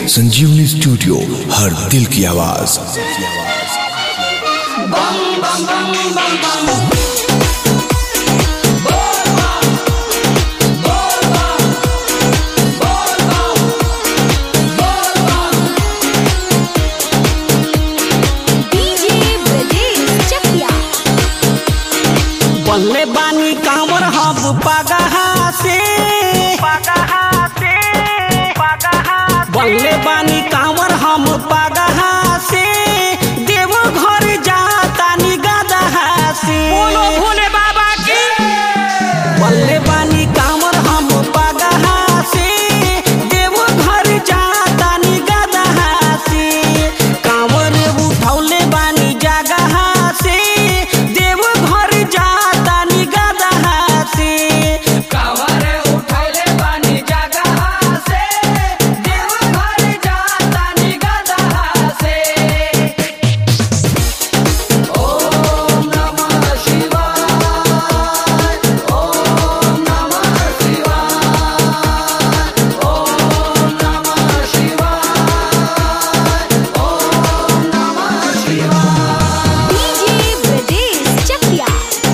संजीवनी स्टूडियो हर दिल की आवाज डीजे ब्रजेश चकिया बल्ले बानी कांवर हम पगहा से बल्ले बानी कांवर हम पगहा से देव घर जाता निगदहा से बोलो भोले बाबा की बल्ले बानी कांवर हम पगहा से देव घर जाता निगदहा से कांवर उठौले बानी जगहा से देव घर जाता निगदहा से कांवर उठौले बानी जगहा से देव घर जाता निगदहा से ओम नमः शिवाय ओम नमः शिवाय ओम नमः शिवाय ओम नमः शिवाय डीजे ब्रजेश चकिया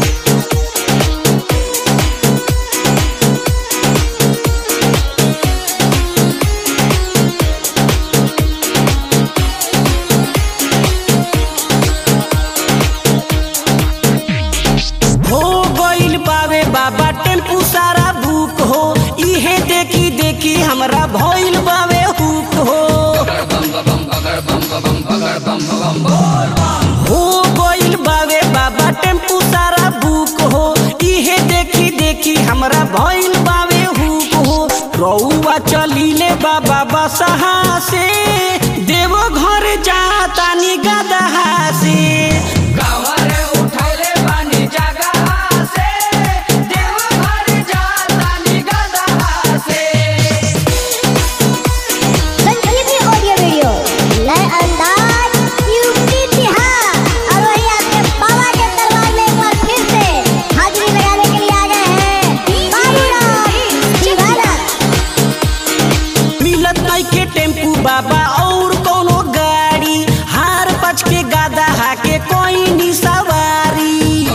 हो गइल बावे बाबा टेम्पू सारा बुक हो इहे देखी देखी हमरा भइल बावे हुक हो हो गइल बावे बाबा टेम्पू सारा बुक हो इहे देखी देखी हमरा भइल बावे हुक हो रउआ चलीले बाबा बसहा से देवो घर जाता नि गदहा से गावरे उठैले बानी जगहा से देव घर जाता नि गदहा से संजीवनी ऑडियो वीडियो नए अंदाज यूपी बिहार और वही आपके बाबा के दरबार में एक बार फिर से हाजिरी लगाने के लिए आ गए हैं बाबूराव दीवाना मिलत नहीं के टेम्पू बाबा और कोनो गाड़ी हार पच के गादा हाके कोई नी सवारी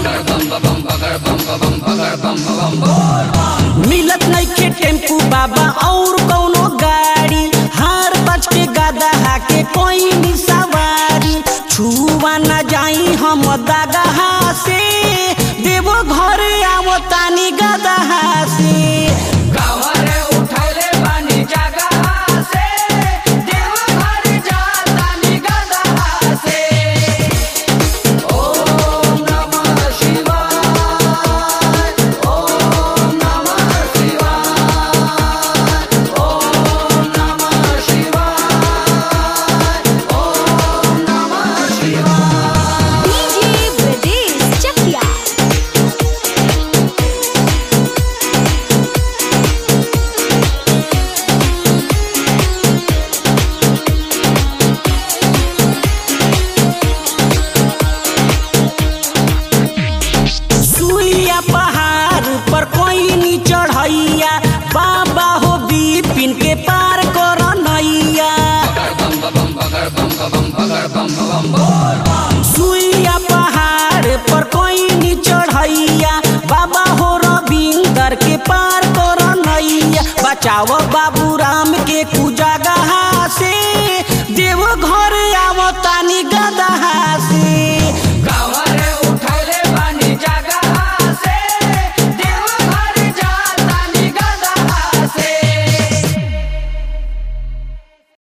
मिलत नहीं के टेम्पू बाबा और कोनो गाड़ी हार पच के गादा हाके कोई नी सवारी छुआ न जाई हम दगहा से देवो घर आवतानी गदहा से गावरे उठैले बानी जगहा से देव घर जाता नि गदहा से ओम नमः शिवाय ओम नमः शिवाय ओम नमः शिवाय ओम नमः शिवाय डीजे ब्रजेश चकिया सुइया पहाड़ पर कोई नी चढ़ैया बाबा हो बिपिन के पार कर नैया सुइया पहाड़ पर कोई नी चढ़ैया बाबा हो रविंदर के पार कर नैया बचाओ बाबू राम के